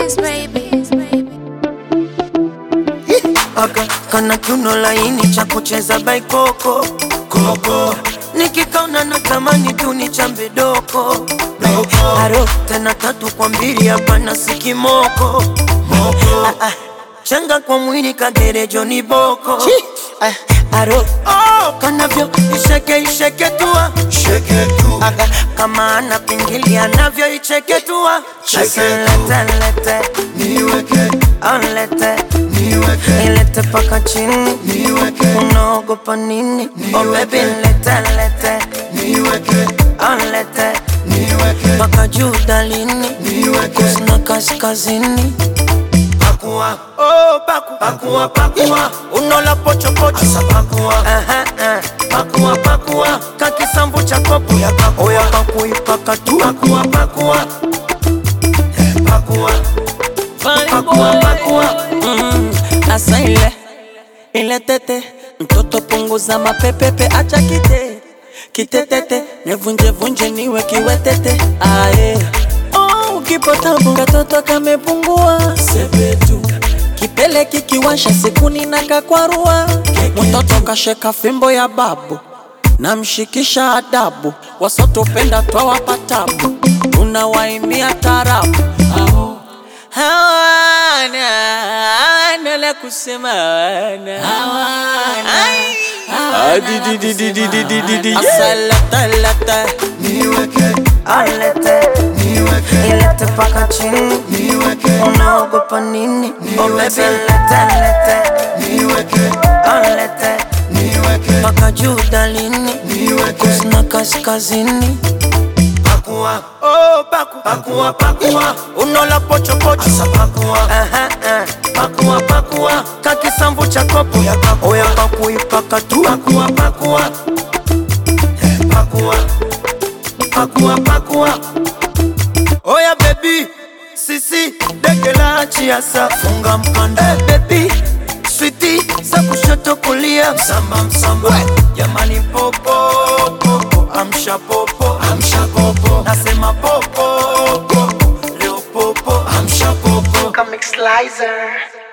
Kiss baby. Aka kana kiuno laini cha kucheza baikoko koko nikikaona natamani tu ni chambe doko aro tena tatu kwa mbili hapana sikimoko ah, ah. changa kwa mwili kagerejo ni boko ah, aro oh, kanavyo isheke isheke tua Aga, kama ana pingili anavyo icheke tua Sasa lete lete Onlete ilete paka chini unaogopa nini oh baby lete lete Onlete paka juu dalini kusina kaskazini pakua oh paku pakua pakua unola pocho pocho asa pakua aha uh, pakua pakua kakisambu cha kopo ya pakua oya pakui pakatu pakua pakua Eh, pakua pakua pakua Mm, asa ile ile tete mtoto punguza mapepepe acha kite kitetete nevunjevunje niwe kiwetete aye oh, ukipotabu katoto kamepungua sepetu kipele kikiwasha sikuni na kakwarua mtoto kasheka fimbo ya babu namshikisha adabu wasotopenda twawapatabu tunawaimia tarabu Aho. hawana hawana la kusema hawana Ai. Asalalata. Alete ilete paka chini unaogopa nini oh baby lete lete Alete paka juu dalini kusina kaskazini pakua oh paku pakua pakua unola pocho pocho asa pakua aha uh, pakua pakua kakisambu cha kopo ya pakua oya pakui pakatu pakua pakua Eh, pakua pakua pakua oya baby sisi dege la chiasa funga mkanda hey, baby switi za kushoto kulia msamba msamba jamani popo popo amsha popo amsha popo nasema popo popo leo popo amsha popo Comic Slicer.